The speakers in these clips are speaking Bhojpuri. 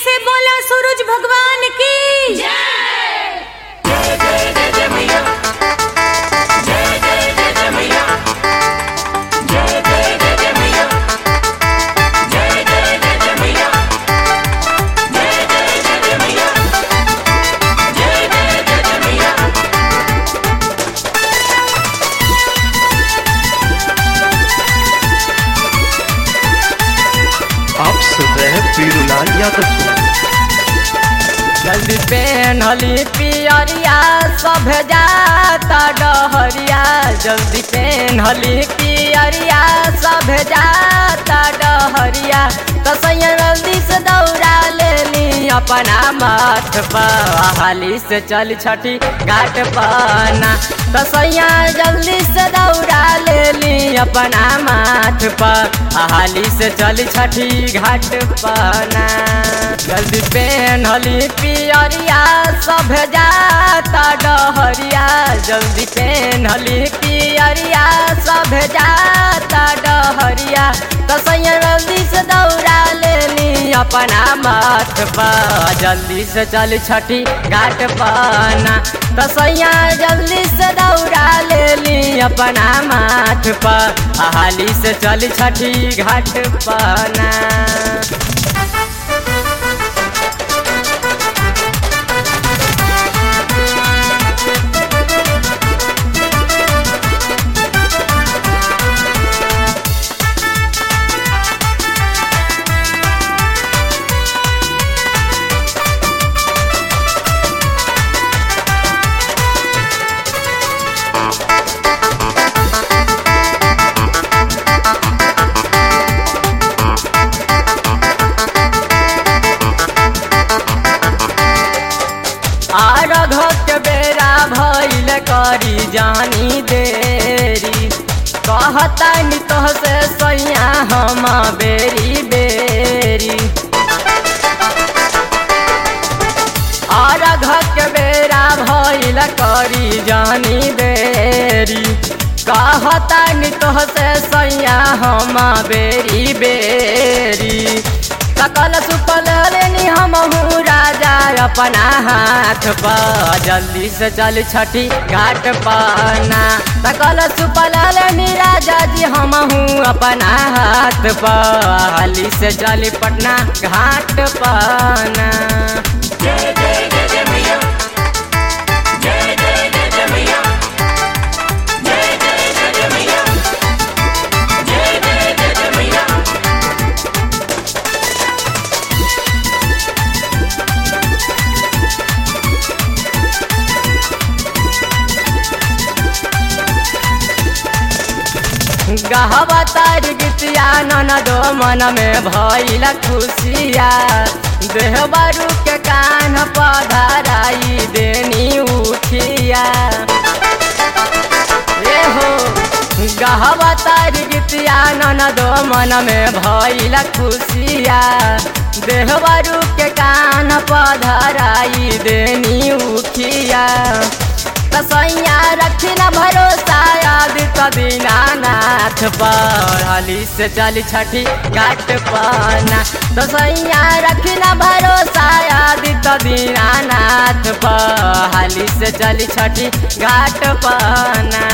से बोला सूरज भगवान की आप सुन रहे हैं पीरूलाल यादव को जल्दी पेनहली पियरिया सब जाता डहरिया जल्दी पेनहली पियरिया सब जाता डहरिया तसैया जल्दी से दौड़ा लेली अपना माथ पर हाली से चल छठी घाट पना तसैया जल्दी से दौड़ा लेली अपना माथ पर हाली से चल छठी घाट पना जल्दी पेनहली पियरिया सब जाता डहरिया जल्दी पेनहली पियरिया सब जाता डहरिया तसैया जल्दी से दौड़ा लेली अपना माथ पर जल्दी से चल छठी घाट पना तसैया जल्दी से दौड़ा लेली अपना माथ पर हाली से चल छठी घाट पना आरघ के बेरा भइल करी जानी देरी कहता नि तोह से सैया हम बेरी बेरी आरघ के बेरा भइल करी जानी देरी कहता नि तोह से सैया हम बेरी बेरी सकल सुपल लेनी हमहू राजा अपना हाथ पर जल्दी से चल छठी घाट पना सकल सुपल लेनी राजा जी हमहू अपना हाथ पर हाली से चली पटना घाट पना गहवा तार गीतिया ननदो मन में भइल खुशिया देह बारू के कान पधराई देनी उठिया ए हो गहवा तार गीतिया ननदो मन में भइल खुशिया देह बारू के कान पधराई देनी उठिया तसैया रखी न भरोसा याद दीनानाथ पर हाली से चल छठी घाट पना तसैया रखी न भरोसा याद दीनानाथ पर हाली से चल छठी घाट पना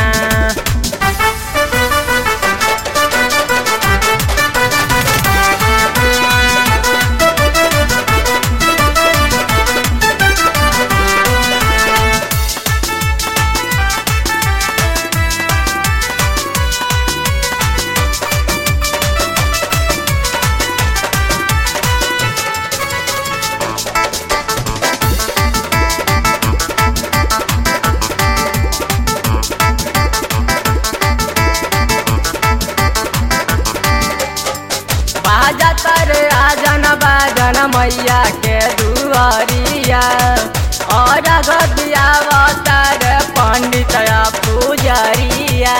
बाजा तर आजन बाजन मैया के दुआरिया और गदिया तर पंडित पुजरिया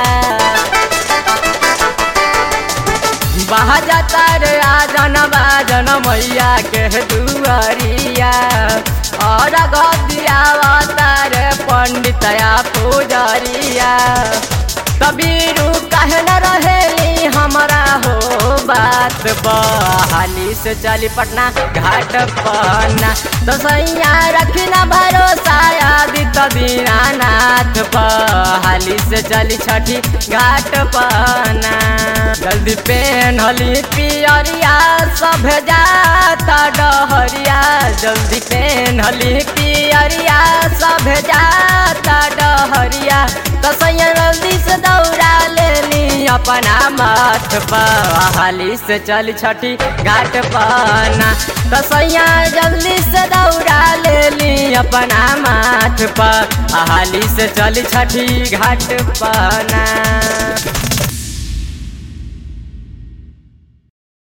बाजा तर आजन बाजन मैया के दुआरिया और गदिया तर पंडित पुजरिया कबीरू कह न रहेली हम हमारा हो बात बहाली से चली पटना घाट पना तो सैया रखी ना भरोसा आदित्य दीनानाथ बहाली से चली छठी घाट पना जल्दी पेन हली पियरिया सब जाता डहरिया जल्दी पेन हली पियरिया सब जाता डहरिया तो सैया जल्दी से दौड़ा लेनी अपना मत हाली से चल छठी घाट पना तो सैया जल्दी से दौड़ा लेनी अपना माथ पर हाली से चल छठी घाट पना